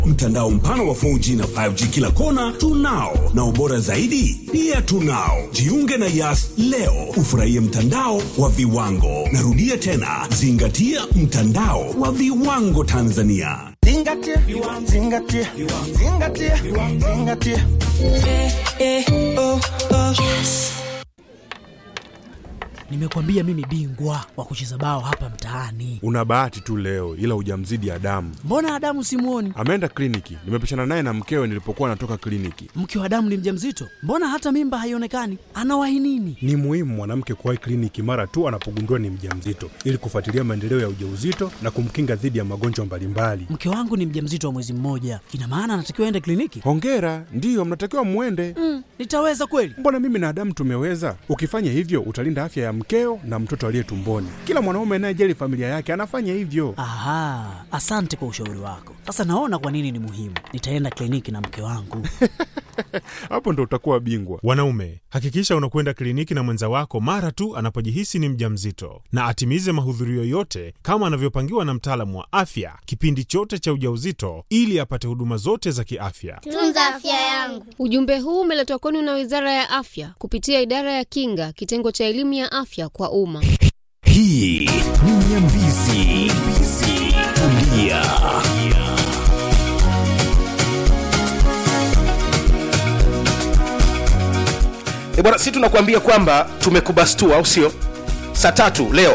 Mtandao mpana wa 4G na 5G kila kona tunao, na ubora zaidi pia tunao. Jiunge na Yas leo ufurahie mtandao wa viwango. Narudia tena, zingatia mtandao wa viwango Tanzania. Zingatia, zingatia, zingatia, zingatia. Nimekwambia mimi bingwa wa kucheza bao hapa mtaani. Una bahati tu leo, ila hujamzidi Adamu. Mbona Adamu simuoni? Ameenda kliniki, nimepishana naye na mkewe nilipokuwa natoka kliniki. Mke wa Adamu ni mjamzito, mbona hata mimba haionekani? Anawahi nini? Ni muhimu mwanamke kuwahi kliniki mara tu anapogundua ni mjamzito ili kufuatilia maendeleo ya ujauzito na kumkinga dhidi ya magonjwa mbalimbali. Mke wangu ni mjamzito wa mwezi mmoja, ina maana anatakiwa aende kliniki? Hongera, ndiyo mnatakiwa mwende. Mm, nitaweza kweli? Mbona mimi na Adamu tumeweza? Ukifanya hivyo utalinda afya ya mkeo na mtoto aliye tumboni. Kila mwanaume anayejali familia yake anafanya hivyo. Aha, asante kwa ushauri wako. Sasa naona kwa nini ni muhimu. Nitaenda kliniki na mke wangu. Hapo ndo utakuwa bingwa. Wanaume, hakikisha unakwenda kliniki na mwenza wako mara tu anapojihisi ni mjamzito, na atimize mahudhurio yote kama anavyopangiwa na mtaalamu wa afya kipindi chote cha ujauzito, ili apate huduma zote za kiafya. Tunza afya yangu. Ujumbe huu umeletwa kwenu na Wizara ya Afya kupitia Idara ya Kinga, kitengo cha elimu ya afya kwa umma. Hii ni Nyambizi. Tulia. E bwana, si tunakuambia kwamba tumekubastua, au sio? Saa tatu leo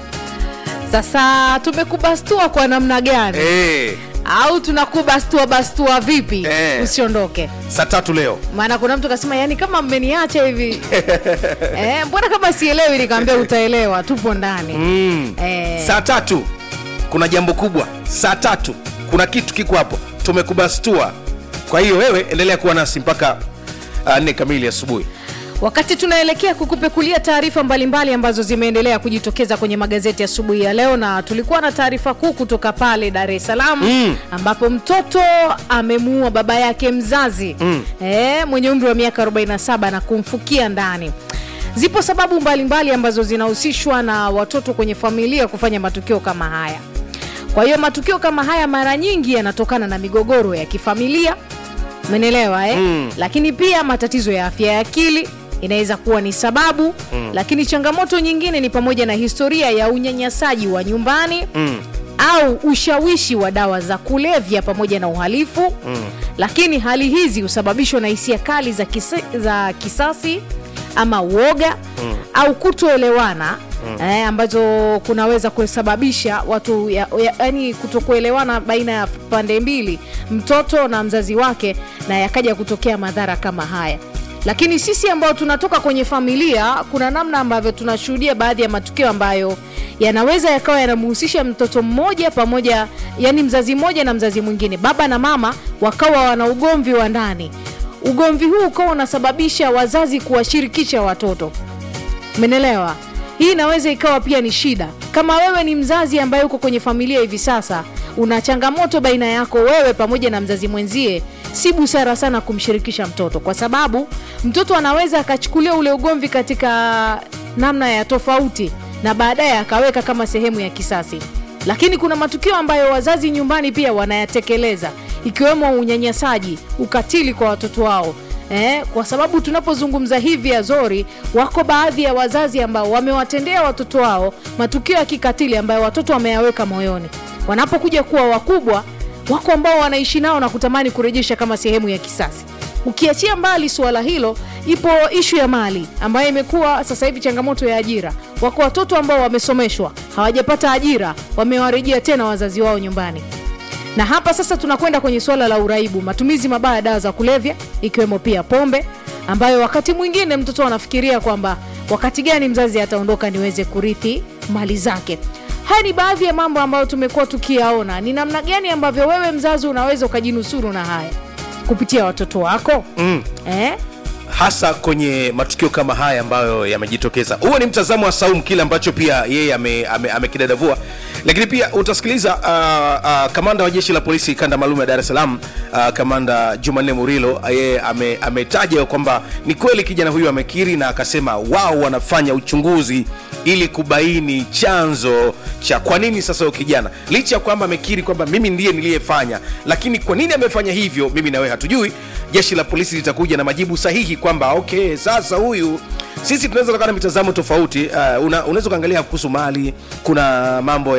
Sasa tumekubastua kwa namna gani? e, Au tunakubastua bastua vipi? Eh. Usiondoke, saa tatu leo maana kuna mtu kasema, yani kama mmeniacha hivi eh, mbona kama sielewi? Nikamwambia utaelewa, tupo ndani mm. eh, saa tatu kuna jambo kubwa. Saa tatu kuna kitu kiko hapo, tumekubastua. Kwa hiyo wewe endelea kuwa nasi mpaka uh, nne kamili asubuhi. wakati tunaelekea kukupekulia taarifa mbalimbali ambazo zimeendelea kujitokeza kwenye magazeti asubuhi ya, leo, na tulikuwa na taarifa kuu kutoka pale Dar es Salaam Mm. ambapo mtoto amemuua baba yake mzazi Mm. eh, mwenye umri wa miaka 47 na kumfukia ndani. Zipo sababu mbalimbali mbali ambazo zinahusishwa na watoto kwenye familia kufanya matukio kama haya. Kwa hiyo matukio kama haya mara nyingi yanatokana na migogoro ya kifamilia, umeelewa eh? Mm. Lakini pia matatizo ya afya ya akili inaweza kuwa ni sababu mm. Lakini changamoto nyingine ni pamoja na historia ya unyanyasaji wa nyumbani Mm. au ushawishi wa dawa za kulevya pamoja na uhalifu mm. Lakini hali hizi husababishwa na hisia kali za, kisa, za kisasi ama uoga mm. au kutoelewana mm. eh, ambazo kunaweza kusababisha watu ya, ya, yani kutokuelewana baina ya pande mbili, mtoto na mzazi wake, na yakaja kutokea madhara kama haya lakini sisi ambao tunatoka kwenye familia kuna namna ambavyo tunashuhudia baadhi ya matukio ambayo yanaweza yakawa yanamhusisha mtoto mmoja pamoja yani mzazi mmoja na mzazi mwingine baba na mama wakawa wana ugomvi wa ndani ugomvi huu ukawa unasababisha wazazi kuwashirikisha watoto menelewa hii inaweza ikawa pia ni shida kama wewe ni mzazi ambaye uko kwenye familia hivi sasa una changamoto baina yako wewe pamoja na mzazi mwenzie si busara sana kumshirikisha mtoto kwa sababu mtoto anaweza akachukulia ule ugomvi katika namna ya tofauti na baadaye akaweka kama sehemu ya kisasi lakini kuna matukio ambayo wazazi nyumbani pia wanayatekeleza ikiwemo unyanyasaji ukatili kwa watoto wao Eh, kwa sababu tunapozungumza hivi Azori, wako baadhi ya wazazi ambao wamewatendea watoto wao matukio ya kikatili ambayo watoto wameyaweka moyoni. Wanapokuja kuwa wakubwa, wako ambao wanaishi nao na kutamani kurejesha kama sehemu ya kisasi. Ukiachia mbali suala hilo, ipo ishu ya mali ambayo imekuwa sasa hivi changamoto ya ajira. Wako watoto ambao wamesomeshwa hawajapata ajira, wamewarejea tena wazazi wao nyumbani na hapa sasa tunakwenda kwenye suala la uraibu, matumizi mabaya ya dawa za kulevya ikiwemo pia pombe, ambayo wakati mwingine mtoto anafikiria kwamba wakati gani mzazi ataondoka niweze kurithi mali zake. Haya ni baadhi ya mambo ambayo tumekuwa tukiyaona. Ni namna gani ambavyo wewe mzazi unaweza ukajinusuru na haya kupitia watoto wako Mm. eh? hasa kwenye matukio kama haya ambayo yamejitokeza huo ni mtazamo wa saum kile ambacho pia yeye amekidadavua ame, amekidadavua. lakini pia utasikiliza uh, uh, kamanda wa jeshi la polisi kanda maalum ya dar es salaam uh, kamanda jumanne murilo yeye ame- ametaja kwamba ni kweli kijana huyu amekiri na akasema wao wanafanya uchunguzi ili kubaini chanzo cha kwa nini sasa huyo kijana licha ya kwamba amekiri kwamba mimi ndiye niliyefanya lakini kwa nini amefanya hivyo mimi na wewe hatujui jeshi la polisi litakuja na majibu sahihi kwamba okay sasa huyu sisi tunaweza kuwa na mitazamo tofauti uh, una, unaweza ukaangalia kuhusu mali kuna mambo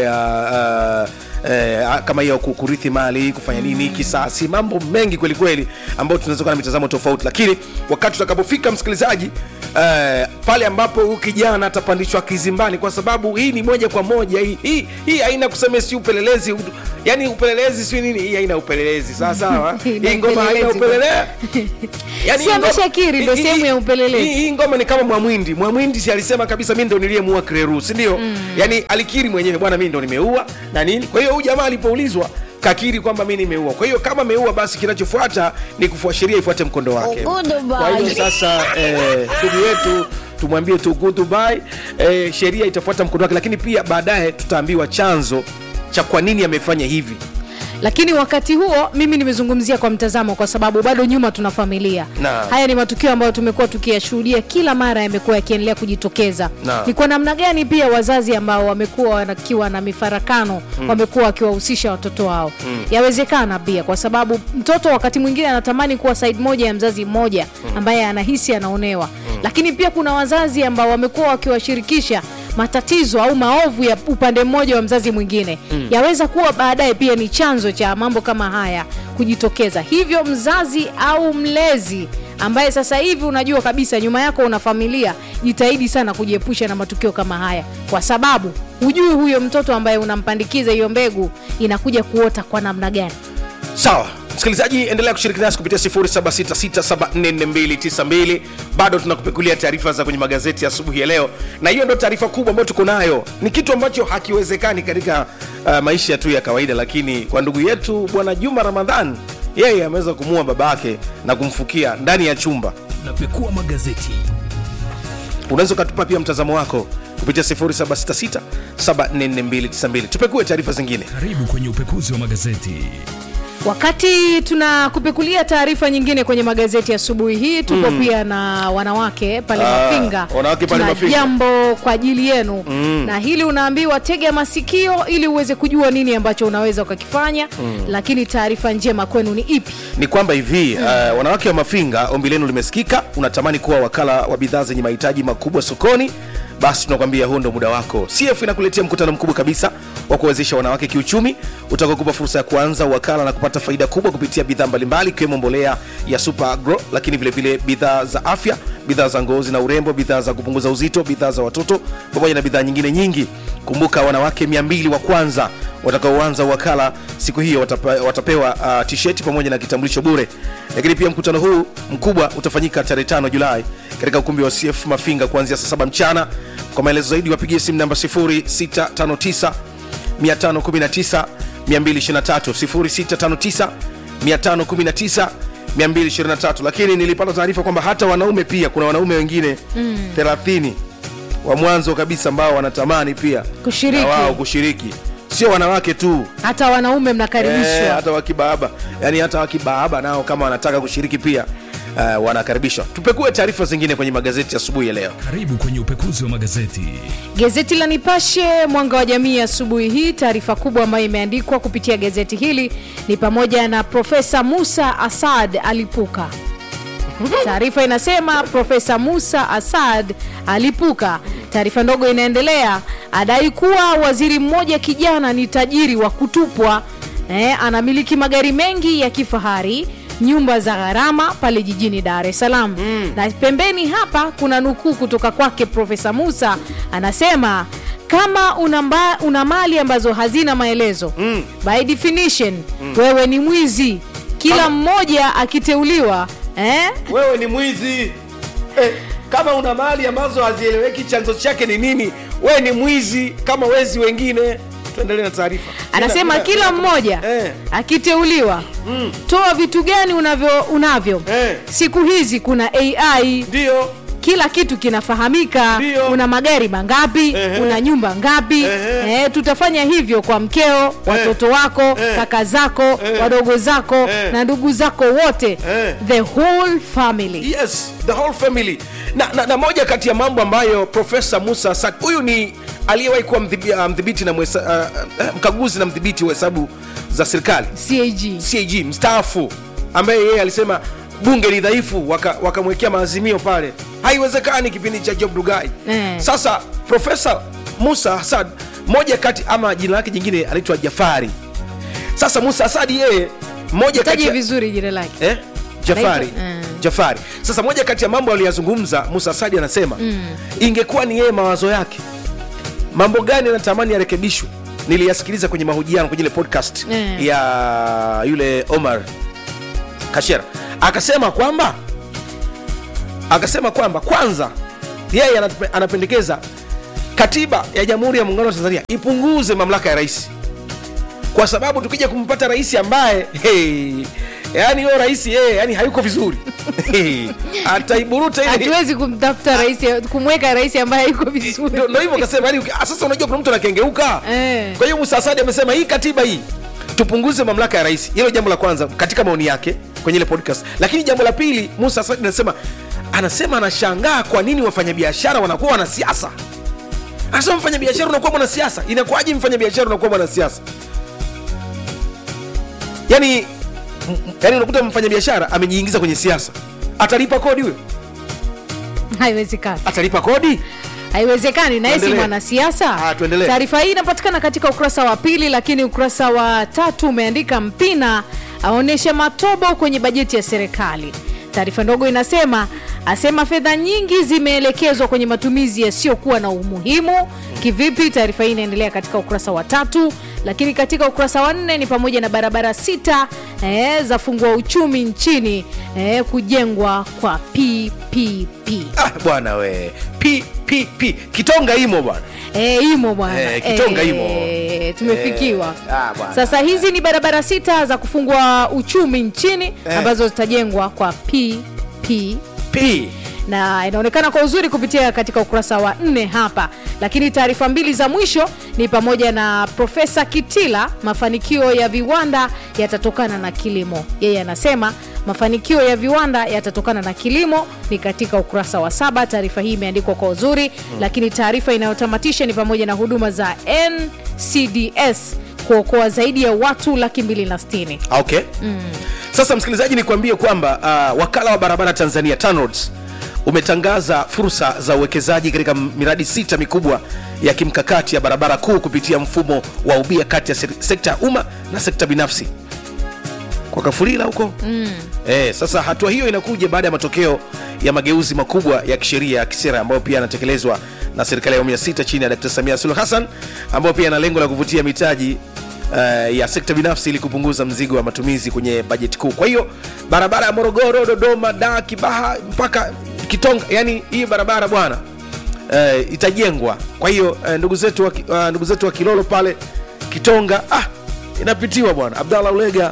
ya uh, Eh, kama hiyo ku- kurithi mali kufanya nini kisasi mambo mengi kweli kweli ambayo tunaweza kuwa na mitazamo tofauti lakini wakati tutakapofika msikilizaji eh, pale ambapo huyu kijana atapandishwa kizimbani kwa sababu hii ni moja kwa moja hii hii, hii haina kusema si upelelezi u- yani upelelezi si nini hii haina upelelezi sawa sawa Ina hii ngoma haina upelelezi. upelelezi yani Si hii ngoma- ameshakiri, ndo hii- sehemu hii- ya upelelezi. hii- hii ngoma ni kama mwamwindi mwamwindi si alisema kabisa mi ndo niliyemuua kreru sindio mm. yani alikiri mwenyewe bwana mi ndo nimeua na nini kwa hiyo huyu jamaa alipoulizwa kakiri kwamba mi nimeua kwa hiyo kama ameua basi kinachofuata ni kufua sheria ifuate mkondo wake kwa hiyo sasa eh, ndugu yetu tumwambie tu goodbye eh, sheria itafuata mkondo wake lakini pia baadaye tutaambiwa chanzo cha kwa nini amefanya hivi lakini wakati huo mimi nimezungumzia kwa mtazamo kwa sababu bado nyuma tuna familia Naam. haya ni matukio ambayo tumekuwa tukiyashuhudia kila mara yamekuwa yakiendelea kujitokeza Naam. ni kwa namna gani pia wazazi ambao wamekuwa wanakiwa na mifarakano mm. wamekuwa wakiwahusisha watoto wao mm. yawezekana pia kwa sababu mtoto wakati mwingine anatamani kuwa side moja ya mzazi mmoja ambaye anahisi anaonewa mm. lakini pia kuna wazazi ambao wamekuwa wakiwashirikisha matatizo au maovu ya upande mmoja wa mzazi mwingine mm. yaweza kuwa baadaye pia ni chanzo cha mambo kama haya kujitokeza hivyo mzazi au mlezi ambaye sasa hivi unajua kabisa nyuma yako una familia jitahidi sana kujiepusha na matukio kama haya kwa sababu hujui huyo mtoto ambaye unampandikiza hiyo mbegu inakuja kuota kwa namna gani sawa msikilizaji endelea kushiriki nasi kupitia 0766744292 bado tunakupekulia taarifa za kwenye magazeti ya asubuhi ya leo na hiyo ndo taarifa kubwa ambayo tuko nayo ni kitu ambacho hakiwezekani katika uh, maisha tu ya kawaida lakini kwa ndugu yetu bwana juma ramadhan yeye ameweza kumua babake na kumfukia ndani ya chumba napekua magazeti unaweza ukatupa pia mtazamo wako kupitia 0766744292 tupekue taarifa zingine karibu kwenye upekuzi wa magazeti wakati tunakupekulia taarifa nyingine kwenye magazeti asubuhi hii tupo mm. pia na wanawake pale Ah, mafinga wanawake pale Tuna Mafinga. jambo kwa ajili yenu mm. na hili unaambiwa tega masikio ili uweze kujua nini ambacho unaweza ukakifanya mm. lakini taarifa njema kwenu ni ipi ni kwamba hivi uh, wanawake wa mafinga ombi lenu limesikika unatamani kuwa wakala wa bidhaa zenye mahitaji makubwa sokoni basi tunakwambia huu ndo muda wako cf inakuletea mkutano mkubwa kabisa wa kuwezesha wanawake kiuchumi utakaokupa fursa ya kuanza wakala na kupata faida kubwa kupitia bidhaa mbalimbali ikiwemo mbolea ya super agro lakini vilevile bidhaa za afya bidhaa za ngozi na urembo bidhaa za kupunguza uzito bidhaa za watoto pamoja na bidhaa nyingine nyingi kumbuka wanawake 200 wa kwanza watakaoanza wakala siku hiyo watapa, watapewa uh, tisheti pamoja na kitambulisho bure lakini pia mkutano huu mkubwa utafanyika tarehe 5 julai katika ukumbi wa cf mafinga kuanzia saa 7 mchana kwa maelezo zaidi wapigie simu namba 0659 519 223 0659 519 223 lakini nilipata taarifa kwamba hata wanaume pia kuna wanaume wengine mm. 30 wa mwanzo kabisa ambao wanatamani pia Kushiriki. na wao kushiriki sio wanawake tu hata wanaume mnakaribishwa Eh, hata wakibaaba yani hata wakibaaba nao kama wanataka kushiriki pia uh, wanakaribishwa tupekue taarifa zingine kwenye magazeti asubuhi ya leo karibu kwenye upekuzi wa magazeti Gazeti la Nipashe mwanga wa jamii asubuhi hii, taarifa kubwa ambayo imeandikwa kupitia gazeti hili ni pamoja na Profesa Musa Asad alipuka. Taarifa inasema Profesa Musa Asad alipuka. Taarifa ndogo inaendelea, adai kuwa waziri mmoja kijana ni tajiri wa kutupwa. Eh, anamiliki magari mengi ya kifahari nyumba za gharama pale jijini Dar es Salaam mm. na pembeni hapa kuna nukuu kutoka kwake Profesa Musa anasema kama una, mba, una mali ambazo hazina maelezo mm. by definition mm. wewe ni mwizi kila Kama- mmoja akiteuliwa eh? wewe ni mwizi eh, kama una mali ambazo hazieleweki chanzo chake ni nini wewe ni mwizi kama wezi wengine tuendelee na taarifa anasema Mina- kila mmoja Eh. akiteuliwa toa vitu gani unavyo unavyo Eh. siku hizi kuna ai ndio kila kitu kinafahamika Ndio. una magari mangapi Ehe. una nyumba ngapi Ehe. eh, tutafanya hivyo kwa mkeo watoto wako Eh. kaka zako Eh. wadogo zako Eh. na ndugu zako wote Eh. the whole family yes the whole family na, na, na moja kati ya mambo ambayo profesa musa Sak huyu ni aliyewahi kuwa mdhibi- ah, mdhibiti na mwesa, uh, uh, mkaguzi na mdhibiti wa hesabu za serikali cag cag mstaafu ambaye yeye alisema bunge ni dhaifu waka- wakamwekea maazimio pale haiwezekani kipindi cha job dugai Eh. sasa profesa musa hasad moja kati ama jina lake jingine anaitwa jafari sasa musa hasadi yeye moja kati taje ya- vizuri jina lake eh? jafari Naitwa- mm. jafari sasa moja kati ya mambo aliyazungumza musa asadi anasema mm. ingekuwa ni yeye mawazo yake mambo gani anatamani yarekebishwe niliyasikiliza kwenye mahojiano kwenye ile podcast Mm. ya yule omar kashera akasema kwamba akasema kwamba kwanza yeye anape- anapendekeza katiba ya jamhuri ya muungano wa tanzania ipunguze mamlaka ya rais kwa sababu tukija kumpata rais ambaye hey, yani huyo rais yeye yani hayuko vizuri hey, ataiburuta ile hatuwezi kumtafuta rais kumweka rais ambaye yuko vizuri Ndio- ndio hivyo kasema yani, ah, sasa unajua kuna mtu anakengeuka Eh. kwa hiyo Musa Asadi amesema hii katiba hii tupunguze mamlaka ya rais hilo jambo la kwanza katika maoni yake kwenye ile podcast lakini jambo la pili Musa Asadi anasema anasema anashangaa kwa nini wafanyabiashara wanakuwa wanasiasa anasema mfanyabiashara unakuwa mwanasiasa inakuwaje mfanyabiashara unakuwa mwanasiasa yani m- yani unakuta mfanyabiashara amejiingiza kwenye siasa atalipa kodi huyo haiwezekani atalipa kodi haiwezekani na yeye si Tuendelee. mwanasiasa Ah, tuendelee. taarifa hii inapatikana katika ukurasa wa pili lakini ukurasa wa tatu umeandika mpina aonyesha matobo kwenye bajeti ya serikali taarifa ndogo inasema asema fedha nyingi zimeelekezwa kwenye matumizi yasiyokuwa na umuhimu kivipi taarifa hii inaendelea katika ukurasa wa tatu lakini katika ukurasa wa nne ni pamoja na barabara sita eh, za fungua uchumi nchini eh, kujengwa kwa ppp ah, bwana we ppp kitonga imo bwana E, imo bwana Eh, Kitonga imo. Eh, tumefikiwa Eh, ah, bwana. sasa hizi ni barabara sita za kufungua uchumi nchini Eh. ambazo zitajengwa kwa pp p na inaonekana kwa uzuri kupitia katika ukurasa wa nne hapa lakini taarifa mbili za mwisho ni pamoja na profesa kitila mafanikio ya viwanda yatatokana na kilimo yeye anasema mafanikio ya viwanda yatatokana na kilimo ni katika ukurasa wa saba taarifa hii imeandikwa kwa uzuri hmm. lakini taarifa inayotamatisha ni pamoja na huduma za ncds kuokoa zaidi ya watu laki mbili na sitini okay mm. sasa msikilizaji nikwambie kwamba uh, wakala wa barabara tanzania TANROADS umetangaza fursa za uwekezaji katika miradi sita mikubwa ya kimkakati ya barabara kuu kupitia mfumo wa ubia kati ya sek- sekta ya umma na sekta binafsi kwa kafulila huko mm. eh, sasa hatua hiyo inakuja baada ya matokeo ya mageuzi makubwa ya kisheria ya kisera ambayo pia yanatekelezwa na serikali ya awamu ya sita chini ya Dkt. Samia Suluhu Hassan ambayo pia yana lengo la kuvutia mitaji Uh, ya sekta binafsi ili kupunguza mzigo wa matumizi kwenye bajeti kuu. Kwa hiyo barabara ya Morogoro, Dodoma, Dar, Kibaha mpaka Kitonga, yani hii barabara bwana uh, itajengwa. Kwa hiyo uh, ndugu zetu wa, Ki- uh, ndugu zetu wa Kilolo pale Kitonga, ah, inapitiwa bwana. Abdallah Ulega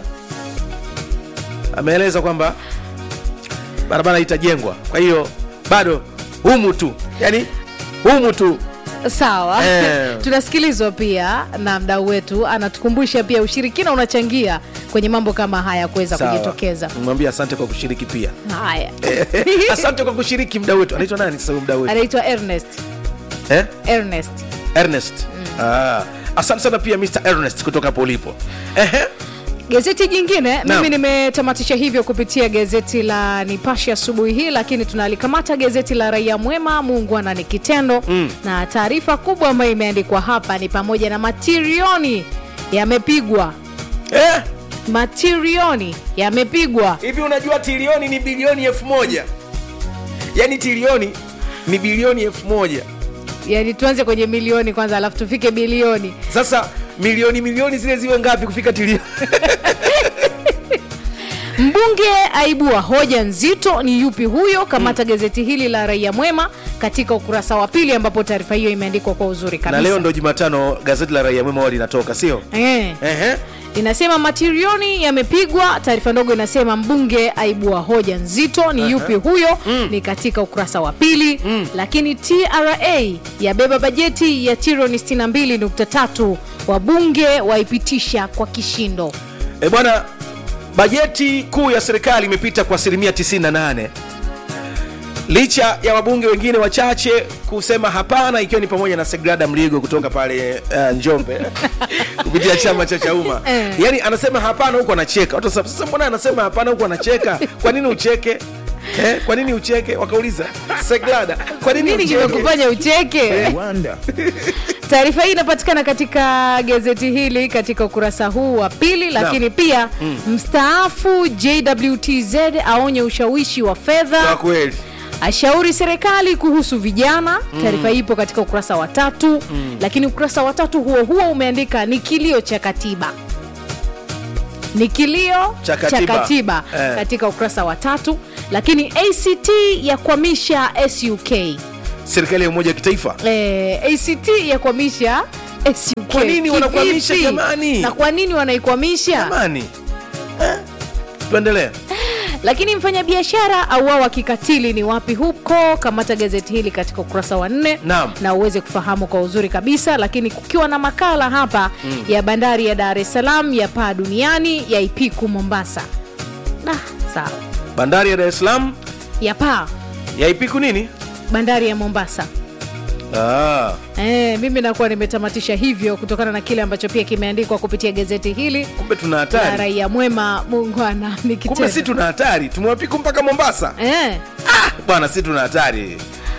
ameeleza kwamba barabara itajengwa kwa hiyo bado humu tu yani humu tu sawa Eh. tunasikilizwa pia na mdau wetu anatukumbusha pia ushirikina unachangia kwenye mambo kama haya kuweza Sawa. kujitokeza mwambie asante kwa kushiriki pia haya asante kwa kushiriki mdau wetu anaitwa nani sasa huyu mdau wetu anaitwa ernest eh? ernest ernest ah, asante sana pia mr ernest kutoka hapo ulipo Ehe. gazeti jingine Naam. mimi nimetamatisha hivyo kupitia gazeti la nipashe asubuhi hii lakini tunalikamata gazeti la raia mwema muungwana ni kitendo mm. na taarifa kubwa ambayo imeandikwa hapa ni pamoja na matirioni yamepigwa eh? matirioni yamepigwa hivi unajua trilioni ni bilioni elfu moja yaani trilioni ni bilioni elfu moja yani tuanze kwenye milioni kwanza alafu tufike bilioni sasa milioni milioni zile ziwe ngapi kufika trilioni mbunge mbunge aibua hoja nzito ni yupi huyo kamata gazeti hili la raia mwema katika ukurasa wa pili ambapo taarifa hiyo imeandikwa kwa uzuri kabisa na leo ndo jumatano gazeti la raia mwema huwa linatoka sio eh. Ehe. inasema matirioni yamepigwa taarifa ndogo inasema mbunge aibua hoja nzito ni yupi huyo ni katika ukurasa wa pili lakini tra yabeba bajeti ya trilioni 62.3 wabunge waipitisha kwa kishindo e bwana bajeti kuu ya serikali imepita kwa asilimia 98 licha ya wabunge wengine wachache kusema hapana ikiwa ni pamoja na segrada mligo kutoka pale uh, njombe kupitia chama cha chauma Eh. yaani anasema hapana huku anacheka watu wanasema, sasa mbona anasema hapana huku anacheka kwa nini ucheke Eh, kwa nini ucheke wakauliza segrada kwa nini nini ucheke kimekufanya ucheke taarifa hii inapatikana katika gazeti hili katika ukurasa huu wa pili lakini pia mstaafu jwtz aonye ushawishi wa kwa fedha kweli ashauri serikali kuhusu vijana taarifa hii ipo katika ukurasa wa tatu lakini ukurasa wa tatu huo huo umeandika ni kilio cha katiba ni kilio Cha katiba. katiba Eh. katika ukurasa wa tatu lakini act yakwamisha suk serikali ya umoja wa kitaifa eh, act yakwamisha SUK. Kwa nini wanakwamisha Kivipi? jamani? na kwa nini wanaikwamisha jamani eh? tuendelee lakini mfanyabiashara auawa kikatili ni wapi huko kamata gazeti hili katika ukurasa wa nne Naam. na uweze kufahamu kwa uzuri kabisa lakini kukiwa na makala hapa ya bandari ya dar es salaam ya paa duniani ya ipiku mombasa ah, sawa bandari ya dar es salaam ya paa yaipiku nini bandari ya mombasa ah. E, mimi nakuwa nimetamatisha hivyo kutokana na kile ambacho pia kimeandikwa kupitia gazeti hili kumbe tuna la hatari raia mwema muungwana ni kumbe kitendo si tuna hatari tumewapiku mpaka mombasa Eh, ah, bwana si tuna hatari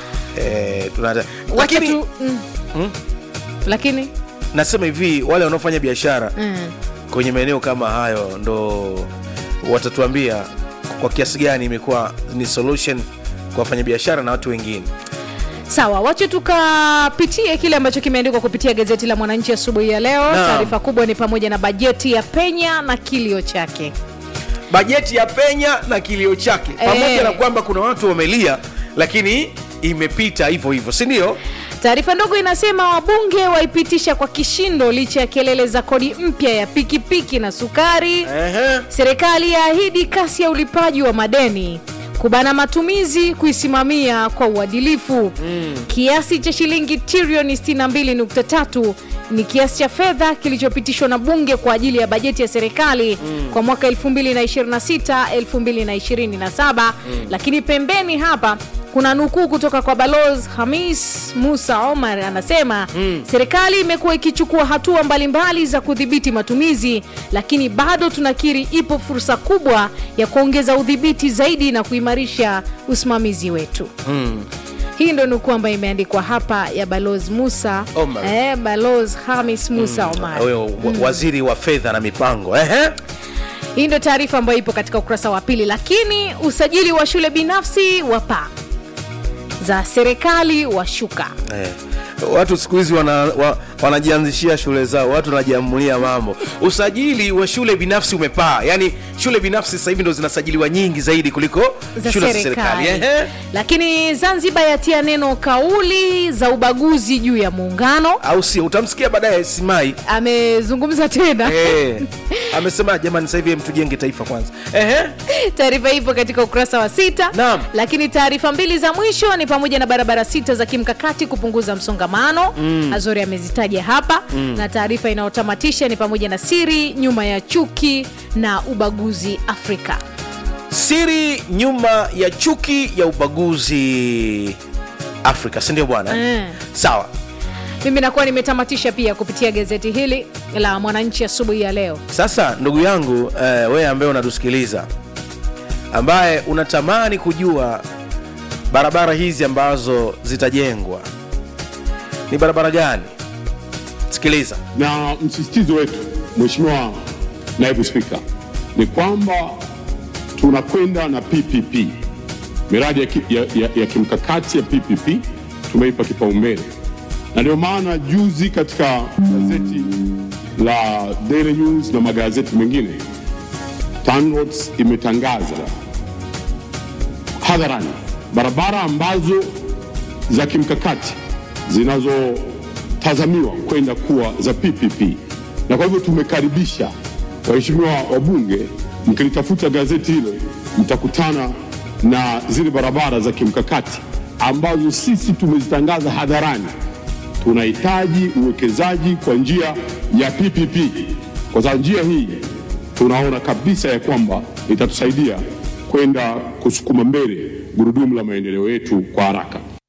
eh, tuna hatari wacha lakini tu mm. Hmm? lakini nasema hivi wale wanaofanya biashara mm. kwenye maeneo kama hayo ndo watatuambia kwa kiasi gani imekuwa ni solution kwa wafanyabiashara na watu wengine sawa wache tukapitie kile ambacho kimeandikwa kupitia gazeti la mwananchi asubuhi ya leo Naam. taarifa kubwa ni pamoja na bajeti ya penya na kilio chake bajeti ya penya na kilio chake pamoja Eh. na kwamba kuna watu wamelia lakini imepita hivyo hivyo si ndio taarifa ndogo inasema wabunge waipitisha kwa kishindo licha ya kelele za kodi mpya ya pikipiki na sukari Ehe. serikali yaahidi kasi ya ulipaji wa madeni kubana matumizi kuisimamia kwa uadilifu mm. kiasi cha shilingi trilioni 62.3 ni kiasi cha fedha kilichopitishwa na bunge kwa ajili ya bajeti ya serikali mm. kwa mwaka 2026 2027 mm. lakini pembeni hapa kuna nukuu kutoka kwa balozi hamis musa omar anasema mm. serikali imekuwa ikichukua hatua mbalimbali za kudhibiti matumizi lakini bado tunakiri ipo fursa kubwa ya kuongeza udhibiti zaidi na kuimarisha usimamizi wetu Mm. hii ndo nukuu ambayo imeandikwa hapa ya balozi musa Omar. eh, balozi hamis musa omar huyo wa- waziri wa fedha na mipango Ehe. hii ndo taarifa ambayo ipo katika ukurasa wa pili lakini usajili wa shule binafsi wa paa za serikali washuka Eh. watu siku hizi wana, wa, wanajianzishia shule zao watu wanajiamulia mambo usajili wa shule binafsi umepaa yaani shule binafsi sasa hivi ndo zinasajiliwa nyingi zaidi kuliko za shule za serikali serikali Ehe. lakini zanzibar yatia neno kauli za ubaguzi juu ya muungano au sio utamsikia baadaye simai amezungumza tena Eh, amesema jamani sasa hivi em, tujenge taifa kwanza Ehe. taarifa ipo katika ukurasa wa sita Naam. lakini taarifa mbili za mwisho ni pamoja na barabara sita za kimkakati kupunguza msongamano mm. azori amezitaja hapa mm. na taarifa inayotamatisha ni pamoja na siri nyuma ya chuki na ubaguzi afrika siri nyuma ya chuki ya ubaguzi afrika sindio bwana Mm. sawa mimi nakuwa nimetamatisha pia kupitia gazeti hili la mwananchi asubuhi ya leo sasa ndugu yangu eh, wewe ambaye unatusikiliza ambaye unatamani kujua barabara hizi ambazo zitajengwa ni barabara gani sikiliza na msisitizo wetu mheshimiwa naibu spika ni kwamba tunakwenda na ppp miradi ya, ki, ya, ya, ya kimkakati ya ppp tumeipa kipaumbele na ndio maana juzi katika gazeti la Daily News na magazeti mengine TANROADS imetangaza hadharani barabara ambazo za kimkakati zinazotazamiwa kwenda kuwa za PPP, na kwa hivyo tumekaribisha waheshimiwa wabunge, mkilitafuta gazeti hilo mtakutana na zile barabara za kimkakati ambazo sisi tumezitangaza hadharani. Tunahitaji uwekezaji kwa njia ya PPP, kwa sababu njia hii tunaona kabisa ya kwamba itatusaidia kwenda kusukuma mbele gurudumu la maendeleo yetu kwa haraka.